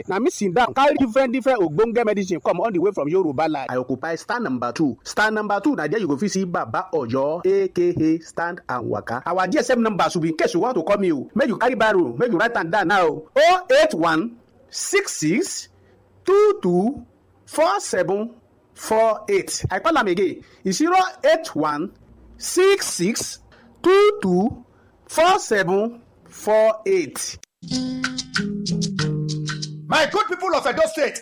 na me sit down carry different different ogbonge medicine come all the way from yoruba land. i occupy stand number two stand number two na there you go fit see baba oyo aka stand and waka. our gsm number should be in case you want to call me o make you carry barrow make you write am down now o eight one six six two two four seven four eight i call am again e zero eight one six six two two four seven four eight. My good people of Edo State,